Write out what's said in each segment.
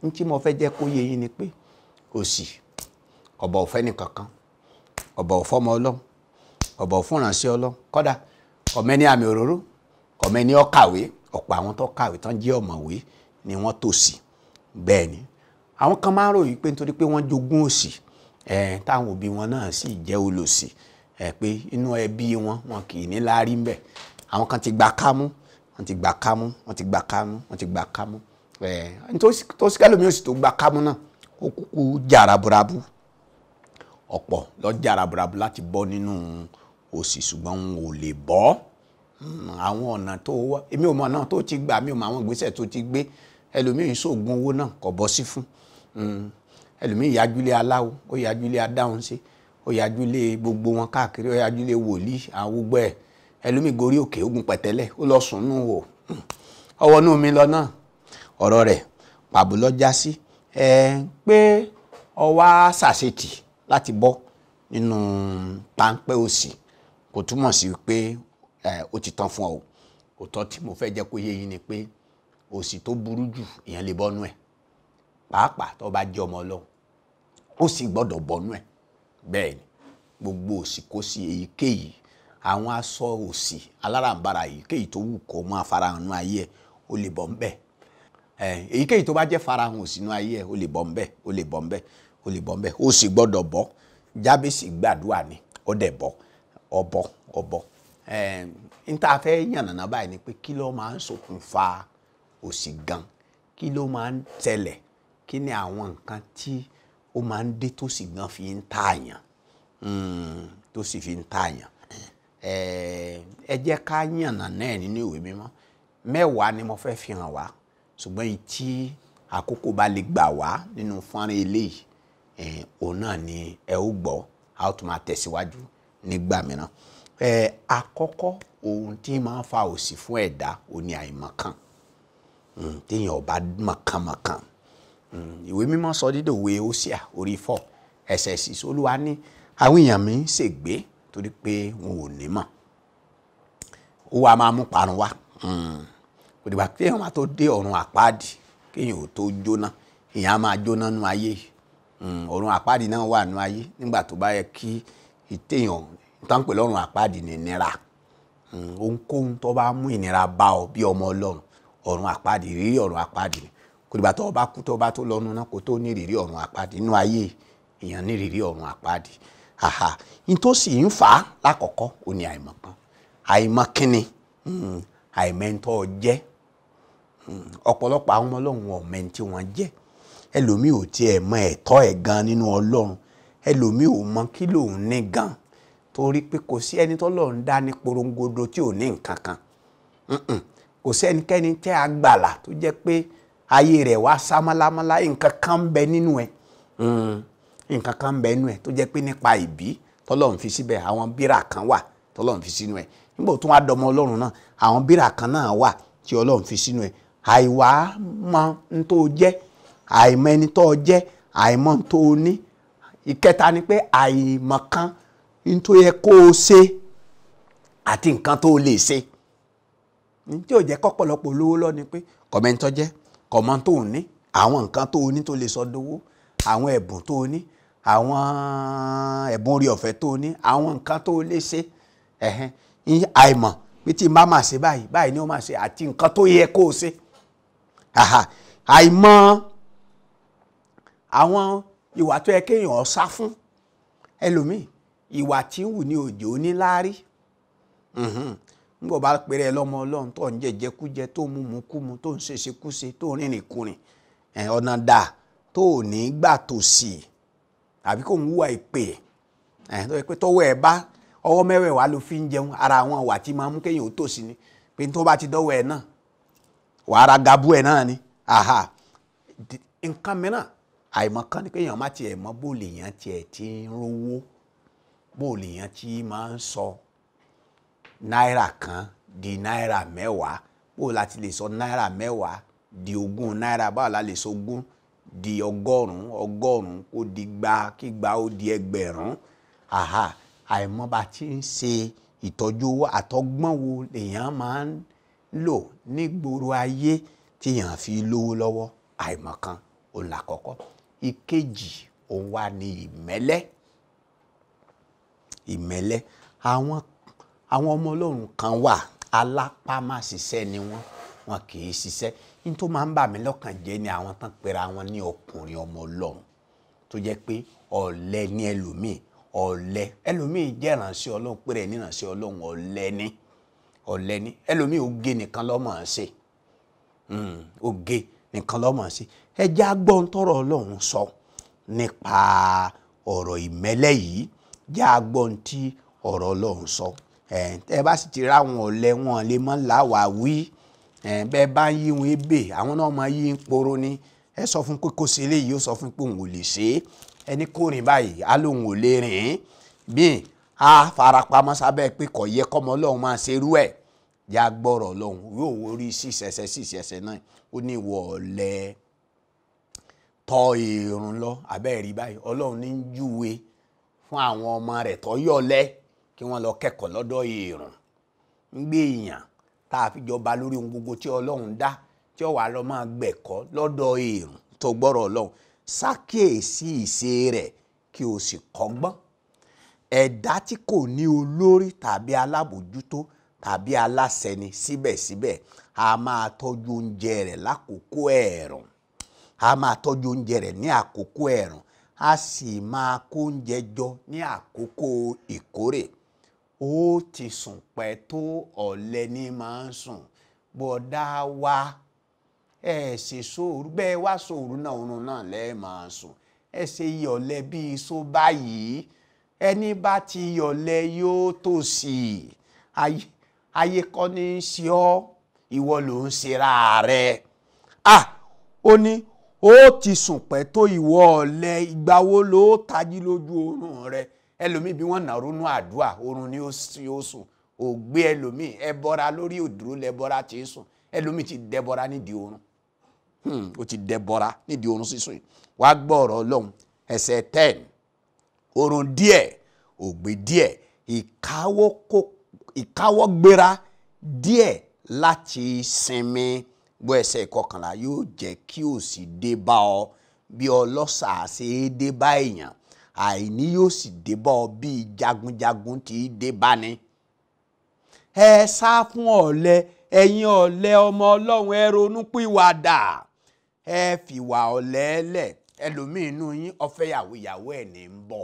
ní tí mo fẹ́ jẹ́ kó yé yín ni pé òṣì ọ̀bọ̀ òfẹ́ nìkankan ọ̀bọ̀ òfọ́mọ ọlọ́run ọ̀bọ̀ òfúnránṣẹ́ ọlọ́run kọ́dà ọ̀mẹ́ni àmì òróró ọ̀mẹ́ni ọ̀kàwé ọ̀pọ̀ àwọn tó kàwé tán jẹ́ ọ̀mọ̀wé ni wọ́n tòṣì bẹ́ẹ̀ ni àwọn kan máa ń ròyìn pé nítorí pé wọ́n jogún òṣì ẹ̀ táwọn òbí wọn náà sì jẹ́ olòṣì ẹ̀ pé inú ẹbí wọn wọn kì í ní láárí ń bẹ̀ àwọn kan ti gba kámú wọ́n ti gba kámú wọ́n ti gba kámú wọ́n ti gba kámú ẹ̀ tó sì kẹ́lòmí òsì tó gba kámú náà ó kúkú jàrá burabu ọ̀pọ̀ lọ jàrá burabu láti bọ́ nínú òṣì ṣùgbọ́n wọn ò lè bọ́ àwọn ọ̀nà tó wá èmi ò mọ ọ̀nà tó ti gbà mi ò mọ àwọn ìgbésẹ̀ tó ti gbé ẹlòmíì ṣoògùn owó náà kò bọ́ sí fún ẹlòmíì yájúlé aláwo ó yájúlé adáhùn ṣe ó yájúlé gbogbo wọn káàkiri ó yájúlé wòlíì àwọn gbogbo ẹ̀ ẹlòmíì gorí òkè ogun pẹ̀tẹ́lẹ̀ ó lọ sùn nù wò ọwọ́ nù mí lọ náà ọ̀rọ̀ rẹ̀ pàbó lọ já sí ẹ pé ọwá ṣàṣetì láti bọ́ nínú páńpẹ́ òsì kò túmọ̀ sí pé ó ti tán fún ọ òótọ́ tí mo fẹ́ jẹ́ kó yé yín ni pé òsì tó burú jù ìyẹn lè bọ́nú ẹ̀ pàápàá tó bá jẹ́ ọmọ ọlọ́run ó sì gbọ́dọ̀ bọ́nú ẹ̀ bẹ́ẹ̀ ni gbogbo òsì kó sí èyíkéyìí àwọn aṣọ òsì alárànbarà èyíkéyìí tó wù kó máa farahàn nú ayé ẹ̀ ó lè bọ́ ńbẹ̀ èyíkéyìí tó bá jẹ́ farahàn òsì nú ayé ẹ̀ ó lè bọ́ ńbẹ̀ ó lè bọ́ ńbẹ̀ ó lè bọ́ ńbẹ̀ ó sì gbọ́dọ̀ bọ́ jábèsì gbàdúrà ni ó dẹ̀ bọ́ ọbọ̀ ọbọ̀ n ta fẹ́ yànnàná báyìí ni pé kí ló máa ń ṣokùnfà òsì gan kí ló máa ń tẹ̀lẹ̀ kí ni àwọn nǹkan tí ó máa ń dé tó sì gan fi ń tààyàn tó sì fi ń tààyàn ẹ jẹ́ ká yànnà náà nínú ìwé mímọ́ mẹ́wàá ni mo fẹ́ fi hàn wá ṣùgbọ́n èyí tí àkókò bá lè gbà wá nínú fọ́nrán eléyìí òun náà ni ẹ ó gbọ́ a ó tún máa tẹ̀síwájú nígbà mìíràn àkọ́kọ́ ohun tí máa ń fa òsì fún ẹ̀dá òun ni àìmọ̀kan téèyàn ọba mọ̀kànmọ̀kàn ìwé mímọ́ sọ dídòwe Hósíà orí fọ́ ẹsẹ̀ sì Olúwa ní àwọn èèyàn mi ń ṣègbé torí pé wọn ò ní mọ̀ ó wàá máa mú parun wá kò dìgbà téèyàn máa tó dé ọ̀run àpáàdì kéèyàn ò tó jóná èèyàn á máa jóná nú ayé ọ̀run àpáàdì náà wà nú ayé nígbà tó bá yẹ kí téèyàn tán pè lọ́run àpáàdì ní ìnira ohunkóhun tó bá mú ìnira bá ọ bí ọmọ ọlọ́run ọ̀run àpáàdì rírí ọ̀run àpáàdì ni kò dìgbà tó bá kú tó bá tó lọ́nu náà kó tó ní rírí ọ̀run àpáàdì inú ayé èèyàn ní rírí ọ̀run àpáàdì àhà ní tó sì ń fà á lákọ̀ọ́kọ́ ó ní àìmọ̀kan àìmọ̀kínni àìmẹ́ntọ́ jẹ́ ọ̀pọ̀lọpọ̀ àwọn ọmọ ọlọ́run wọn ò mẹ́ni tí wọ́n jẹ́ ẹlòmíì ò tiẹ̀ mọ ẹ̀tọ́ ẹ̀ gan nínú ọlọ́run ẹlòmíì ò mọ kí lòun ní gan torí pé kò sí ẹni tọ́lọ́run dá ní porongodo tí ò ní nǹkan kan kò sí ẹnikẹ́ni tẹ́ a gbàlà tó jẹ́ pé ayé rẹ̀ wá sámálámálá nǹkan kan ń bẹ nínú ẹ̀ nǹkan kan ń bẹ nínú ẹ̀ tó jẹ́ pé nípa ìbí tọ́lọ́run fi síbẹ̀ àwọn bírà kan wà tọ́lọ́run fi sínú ẹ̀ nígbà tó wá dọmọ ọlọ́run náà àwọn bírà kan náà wà tí ọlọ́run fi sínú ẹ̀ àìwá mọ n tó jẹ́ àìmọ̀ ẹni tó jẹ́ àìmọ̀ n tó ní ìkẹta ni pé àìmọ̀kan n tó yẹ kó o ṣe àti nǹkan tó o lè ṣe tí ò jẹ́ kọ́pọ̀lọpọ̀ olówó lọ ni pé kọ̀mẹ́ntọ́ jẹ́ kọ̀mọ́ tó o ní àwọn nǹkan tó o ní tó lè sọ dowó àwọn ẹ̀bùn tó o ní àwọn ẹ̀bùn orí ọ̀fẹ́ tó o ní àwọn nǹkan tó o lè ṣe ẹ̀hẹ́n àìmọ̀ pé tí n bá máa ṣe báyìí báyìí ni ó máa ṣe àti nǹkan tó yẹ kó o ṣe àìmọ̀ àwọn ìwà tó yẹ kéèyàn sá fún ẹlòmíì ìwà tí ń wù ní òjò oníláárí nígbà bá pèrè ẹ lọ́mọ ọlọ́run tó ń jẹjẹkújẹ tó ń mú kúmu tó ń ṣèṣekúṣe tó ń rìnrìn kùnrin ọ̀nà dà tó ò ní gbà tó sí i àbí kò ń wúwa ìpè tó yẹ pé tọwọ́ ẹ bá ọwọ́ mẹ́wẹ̀ẹ̀wá ló fi ń jẹun ara àwọn ìwà tí máa mú kéèyàn ó tòsí ni pé tó bá ti dọ́wọ́ ẹ náà wàá gabu ẹ náà ni nǹkan mìíràn àìmọ̀kan ni kéèyàn má tiẹ̀ mọ̀ bóòlù èèyàn tiẹ̀ ti ń rówó bóòlù èèyàn ti máa ń sọ náírà kan di náírà mẹ́wàá bóòlù láti lè sọ náírà mẹ́wàá di ogún náírà báwo la lè sọ ogún di ọgọ́rùn-ún ọgọ́rùn-ún kó di gba kí gba ó di ẹgbẹ̀rún àìmọ̀ bá ti ń ṣe ìtọ́jú owó àtọgbọ́n wo lèèyàn máa ń lò nígboro ayé tíyàn fi lówó lọ́wọ́ àìmọ̀kan òun làkọ́kọ́ ìkejì òun wà ní ìmẹ́lẹ́ ìmẹ́lẹ́ àwọn àwọn ọmọ ọlọ́run kan wà alápámásìṣẹ́ ni wọ́n wọn kì í ṣiṣẹ́ ní tó máa ń bà mí lọ́kàn jẹ́ ni àwọn tán pera wọn ní ọkùnrin ọmọ ọlọ́run tó jẹ́ pé ọ̀lẹ ní ẹlòmíì ọ̀lẹ ẹlòmíì jẹ́ ìránṣẹ́ ọlọ́run pé rẹ̀ ní ìránṣẹ́ ọlọ́run ọ̀lẹ ní ọ̀lẹ ní ẹlòmíì oge nìkan ló mọ̀ ọ́n ṣe oge nìkan ló mọ̀ ọ́n ṣe ẹ jẹ́ agbọ́n tọrọ ọlọ́run sọ nípa ọ̀rọ̀ ìmẹ́lẹ́ yìí jẹ́ agbọ́n tí ọ̀rọ̀ ọlọ́run sọ ẹ bá sì ti ráwọn ọ̀lẹ wọn lè mọ́ làwà wí bẹ́ẹ̀ bá ń yí wọn ebè àwọn náà máa yí ń poro ni ẹ sọ fún pé kò sí eléyìí ó sọ fún pé òun ò lè ṣe é ẹni kò rìn báyìí á lóun ò lè rìn bíi a farapamọ́ sábẹ́ pé kò yẹ kọ́mọ ọlọ́run máa ṣerú ẹ̀ yá gbọ́rọ̀ ọlọ́run yóò wórí sísẹsẹ sísẹsẹ náà ó ní ìwọ ọ̀lẹ tọ́ èrùn lọ abẹ́ẹ̀rí báyìí ọlọ́run ní júwe fún àwọn ọmọ rẹ̀ tọ́ yọ̀lẹ́ kí wọ́n lọ kẹ́kọ̀ọ́ lọ́dọ̀ èrùn ń gbé èèyàn tá a fi jọba lórí ohun gbogbo tí ọlọ́run dá tí ó wà lọ máa gbẹ̀kọ́ lọ́dọ̀ èrùn tó gbọ́rọ̀ ọlọ́run ṣàkíyèsí ìṣe rẹ̀ kí o sì kọ́gbọ́n ẹ̀dá tí kò ní olórí tàbí alábòjútó tàbí aláṣẹ ni síbẹ̀síbẹ̀ a máa tọ́jú oúnjẹ rẹ̀ lákòókò ẹ̀ẹ̀rùn a máa tọ́jú oúnjẹ rẹ̀ ní àkókò ẹ̀ẹ̀rùn a sì máa kó oúnjẹ jọ ní àkókò ìkórè ó ti sùn pẹ́ tó ọ̀lẹ ní máa ń sùn bọ́dá wa ẹ ṣe sóòrù bẹ́ẹ̀ wá sóòrù náà oorun náà lẹ́ẹ̀ máa sùn ẹ ṣe yọ̀lẹ bíi só báyìí ẹni bá ti yọ̀lẹ yóò tòṣì ayé ayé kọ́ ní í ṣe ọ́ ìwọ ló ń ṣera rẹ̀ ah ó ní ó ti sùn pẹ́ tó ìwọ ọ̀lẹ ìgbà wo ló tají lójú oorun rẹ̀ ẹlòmíì bí wọ́n nà ronú àdúrà oorun ni ó sùn ògbé ẹlòmíì ẹbọra lórí òdúró lẹbọra tí ń sùn ẹlòmíì ti dẹbọra nídìí oorun ó ti dẹbọra nídìí oorun sísùn yìí wàá gbọ́ ọ̀rọ̀ ọlọ́run ẹsẹ̀ ten oorun díẹ̀ ògbé díẹ̀ ìkáwọ́ gbéra díẹ̀ láti sinmi gbọ́ ẹsẹ̀ ìkọkànlá yóò jẹ́ kí òṣì dé bá ọ bí ọlọ́ṣà ṣe é dé bá èèyàn àìní yóò sì dé bá ọ bí jagunjagun tí í dé bá ní. ẹ sá fún ọ̀lẹ ẹ̀yin ọ̀lẹ ọmọ ọlọ́run ẹ ronú pìwàdà ẹ fìwà ọ̀lẹ lẹ̀ ẹlòmíín inú yín ọfẹ́ yàwó ìyàwó ẹ̀ ní ń bọ̀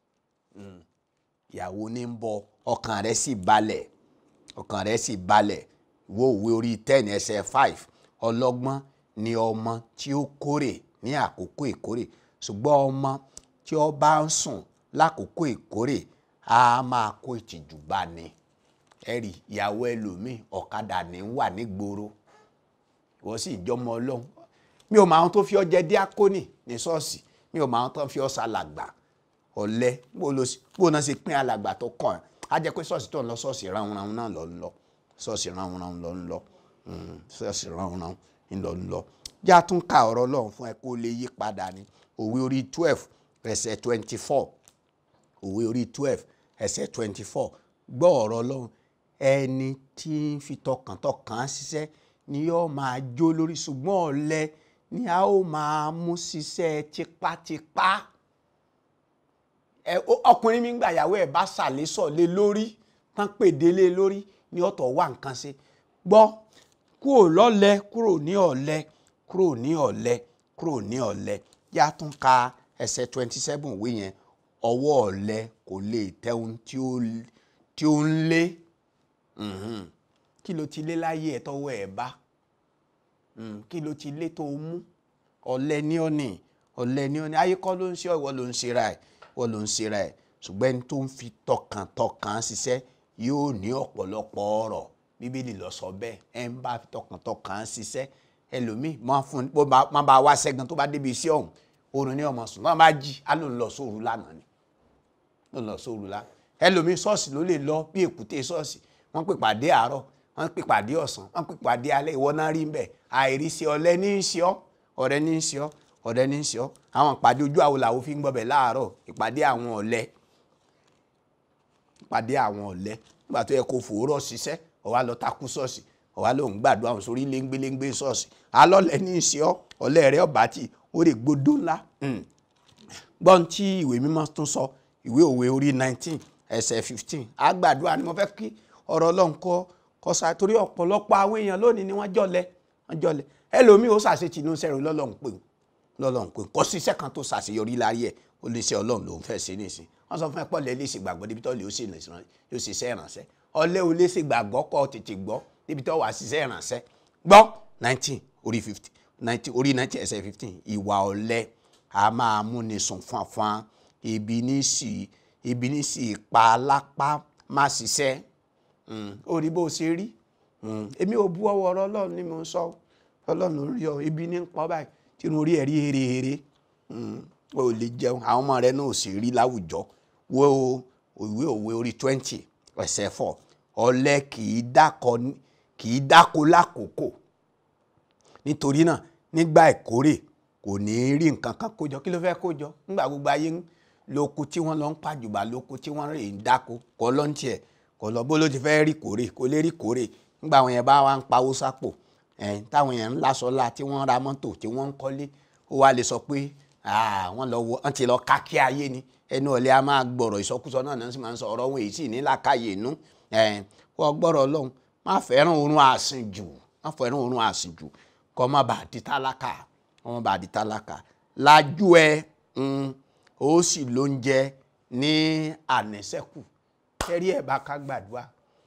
ìyàwó ní ń bọ̀ ọkàn rẹ̀ sì balẹ̀ ọkàn rẹ̀ sì balẹ̀ wo òwe orí ten ẹsẹ̀ five ọlọ́gbọ́n ni ọmọ tí ó kórè ní àkókò ìkórè ṣùgbọ́n ọmọ tí ó bá ń sùn lákòókò ìkórè á máa kó ìtìjú bá ní ẹ̀rí ìyàwó ẹlòmíì ọ̀kadà ní wà nígboro wọ́n sì jọmọ ọlọ́run mi ò mọ àwọn tó fi ọ jẹ díákónì ní ṣọ́ọ̀ṣì mi ò mọ àwọn tó fi ọ ṣàlàgbà ọ̀lẹ bó náà ṣe pín alàgbà tó kàn ẹ́ á jẹ́ pé ṣọ́ọ̀ṣì tó ń lọ ṣọ́ọ̀ṣì ránunránun náà lọ ń lọ ṣọ́ọ̀ṣì ránunránun lọ ń lọ ṣọ́ọ̀ṣì ránunránun ń lọ ń lọ já tún ka ọ̀rọ̀ ọlọ́run fún ẹ kó lè yí padà ní òwe orí twelve ẹsẹ̀ twenty four òwe orí twelve ẹsẹ̀ twenty four gbọ́ ọ̀rọ̀ ọlọ́run ẹni tí ń fi tọkàntọkàn ṣiṣẹ́ ni yóò máa jó lórí ṣùgbọ́n ọ̀lẹ ni a ó máa mú ṣiṣẹ́ tipátipá ẹ ọkùnrin mi ń gbà yàwó ẹ̀ bá ṣàlésọ̀ lé lórí tán pèdé lé lórí ní ọ̀tọ̀ wà nǹkan ṣe gbọ́ kúrò lọ́lẹ kúrò ní ọ̀lẹ kúrò ní ọ̀lẹ kúrò ní ọ̀lẹ yá tún ka ẹsẹ̀ twenty seven wí yẹn ọwọ́ ọ̀lẹ kò lè tẹ́hun tí ó ń lé kí ló ti lé láyé ẹ̀ tọ́wọ́ ẹ̀ bá kí ló ti lé tó mú ọ̀lẹ ní ọ̀nì ọ̀lẹ ní ọ̀nì ayé kọ́ ló ń ṣe ìwọ ló ń ṣe ra ẹ̀ ìwọ ló ń ṣe ra ẹ̀ ṣùgbọ́n ẹni tó ń fi tọkàntọkàn ṣiṣẹ́ yóò ní ọ̀pọ̀lọpọ̀ ọ̀rọ̀ bíbélì lọ sọ bẹ́ẹ̀ ẹ ń bá fi tọkàntọkàn ṣiṣẹ́ ẹlòmíì máa fún bó máa bá wá ṣẹ́gun tó bá débi iṣẹ́ ọ̀hún oorun ní ọmọ sùn náà bá jí á ló ń lọ sóòru lánàá ni ló ń lọ sóòru lánàá ẹlòmíì ṣọ́ọ̀ṣì ló lè lọ bí èkúté ṣọ́ọ̀ṣì wọ́n pè pàdé àárọ̀ wọ́n pè pàdé ọ̀sán wọ́n pè pàdé alẹ́ ìwọ náà rí bẹ́ẹ̀ àìríṣẹ́ ọ̀lẹ ní í ṣe ọ́ ọ̀rẹ́ ní í ṣe ọ́ ọ̀rẹ́ ní í ṣe ọ́ àwọn ìpàdé ojú àwo làwọn fi ń gbọ́bẹ̀ láàárọ̀ ìpàdé àwọn ọ̀lẹ ìpàdé àwọn ọ̀lẹ nígbà tó yẹ kó fòórọ̀ ṣiṣẹ́ ó wá lọ takú ṣọ́ọ̀ṣì ó wá lòun gbàdúrà àwọn sórí léńgbéléńgbé ṣọ́ọ̀ṣì alọ́lẹ̀ ní í ṣe ọ́ ọ̀lẹ rẹ ọ̀bá tì ó lè gbódó ńlá gbọ́n tí ìwé mímọ́ tún sọ ìwé òwe orí nineteen ẹsẹ̀ fifteen àgbàdua ni mo fẹ́ kí ọ̀rọ̀ ọlọ́run kọ́ kọ́ sa torí ọ̀pọ̀lọpọ̀ àwọn èèyàn lónìí ni wọ́n jọ̀lẹ wọ́n jọ̀lẹ ẹlòmíì ó ṣàṣetì inú sẹ́rù lọ́lọ́run pé lọ́lọ́run pé kò sí iṣẹ́ kan tó ṣàṣeyọrí láyé ẹ̀ ó lè ṣe ọlọ́run lòún fẹ́ ṣe nísìn wọ́n sọ fún ẹ pọ̀ lẹ́ lè ṣe gbàgbọ́ débi tó lè ó ṣe yóò ṣe iṣẹ́ ìrànṣẹ́ ọlẹ́ ò lè ṣe gbàgbọ́ kọ́ tètè gbọ́ débi tó wà ṣiṣẹ́ ìrànṣẹ́ gbọ́ nineteen orí fifty nineteen orí nineteen ẹsẹ̀ fifteen ìwà ọ̀lẹ a máa múni sùn fanfan ibi ní sì ibi ní sì pa lápá má ṣiṣẹ́ ó rí bó ṣe rí èmi ò bú ọwọ́ ọ̀rọ̀ ọlọ́run ni mo ń sọ ọlọ́run rí ọ ibi ní pọ́ báyìí tí mo rí ẹ̀rí hérehére o ò lè jẹun àwọn ọmọ rẹ náà ò sì rí láwùjọ wo ìwé òwe orí twenty ẹsẹ̀ four ọ̀lẹ kì í dákọ kì í dáko lákòókò nítorí náà nígbà ìkórè kò ní í rí nǹkan kan kójọ kí ló fẹ́ kójọ nígbà gbogbo ayé ń lóko tí wọ́n lọ ń pàjùbà lóko tí wọ́n rè ń dáko kọ́ ló ń tiẹ̀ kọ́ lọ bó ló ti fẹ́ rí kórè kó lè rí kórè nígbà àwọn yẹn bá wá ń pawó sápò ẹ̀ táwọn yẹn ń lásọlá tí wọ́n ra mọ́tò tí wọ́n ń kọ́lé ó wá lè sọ pé wọ́n lọ wọ́n ti lọ kákí ayé ni ẹnu ọ̀lẹ́ a máa gbọ̀rọ̀ ìsọkúsọ náà náà sì máa ń sọ ọ̀rọ̀ wọn èyí sì ní làákàyè inú wọ́n gbọ́rọ̀ ọlọ́run má fẹ́ràn oorun àsìnjù má fẹ́ràn oorun àsìnjù kọ́ má bàa di tálákà kọ́ má bàa di tálákà lájú ẹ ó sì lóúnjẹ ní ànísẹ́kù kẹ́rí ẹ̀ bá ká gbàdúrà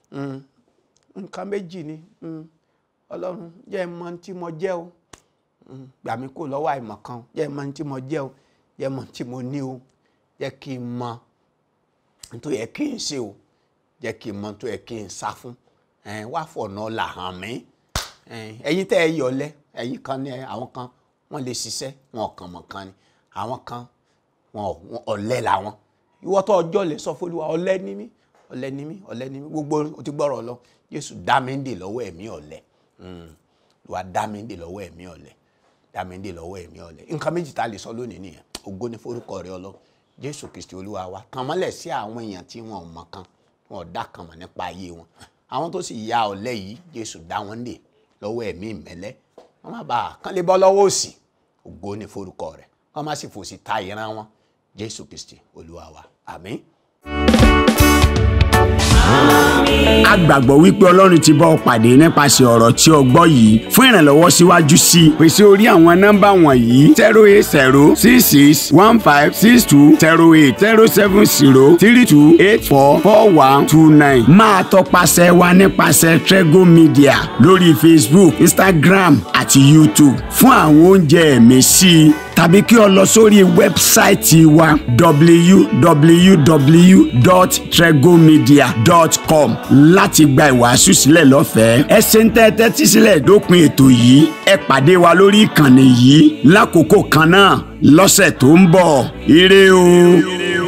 nǹkan méjì ni ọlọ́run jẹ́ mọ tí mo jẹ́ o gbà mí kó lọ́wọ́ àìmọ̀ kan jẹ́ mọ tí mo jẹ́ o jẹ́ mọ tí mo ní o jẹ́ kí n mọ tó yẹ kí n ṣe o jẹ́ kí n mọ tó yẹ kí n sá fún wá fọ̀nà là hàn mí ẹ̀yin tẹ́ ẹ yọlẹ́ ẹ̀yin kan ní àwọn kan wọ́n lè ṣiṣẹ́ wọn kàn mọ̀ kan ni àwọn kan wọn ọ̀lẹ làwọn ìwọ tó ọjọ́ lè sọ fún Olúwa ọ̀lẹ ní mí ọ̀lẹ ní mí ọ̀lẹ ní mí gbogbo o ti gbọ́rọ̀ lọ Jésù dá mi ń dè lọ́wọ́ ẹ̀mí ọ̀lẹ wà dá mi ń dè lọ́wọ́ ẹ̀mí ọ̀lẹ dá mi ń dè lọ́wọ́ ẹ̀mí ọ̀lẹ nǹkan méjì tá a lè sọ lónìí nìyẹn ògo ní forúkọ rẹ ọlọ Jésù Kristi Olúwa wa tàn mọ́lẹ̀ sí àwọn èèyàn tí wọn ò mọ̀ kan wọn ò dá kan mọ̀ nípa ayé wọn àwọn tó sì ya ọ̀lẹ yìí Jésù dá wọn ń dè lọ́wọ́ ẹ̀mí ìmẹ́lẹ́ wọn má bàa kán lè bọ́ lọ́wọ́ òsì ògo ní forúkọ rẹ wọn má sì fòsì ta ìran wọn Jésù Kristi Olúwa wa àmín a gbàgbọ́ wípé ọlọ́run ti bá ọ pàdé nípasẹ̀ ọ̀rọ̀ tí o gbọ́ yìí fún ìrànlọ́wọ́ síwájú sí i pèsè orí àwọn nọ́mbà wọ̀nyí zero eight zero six six one five six two zero eight zero seven zero three two eight four four one two nine máa tọpasẹ̀ wa nípasẹ̀ Trego Media lórí Facebook Instagram àti YouTube fún àwọn oúnjẹ ẹ̀mí sí i tàbí kí o lọ sórí wẹ́bsáìtì wa www.tregomedia.com láti gba ìwàásù sílẹ̀ lọ́fẹ̀ẹ́. ẹ ṣe ń tẹ́tẹ́ tí sílẹ̀ dópin ètò yìí ẹ pàdé wa lórí ìkànnì yìí lákòókò kan náà lọ́sẹ̀ tó ń bọ̀ ire o.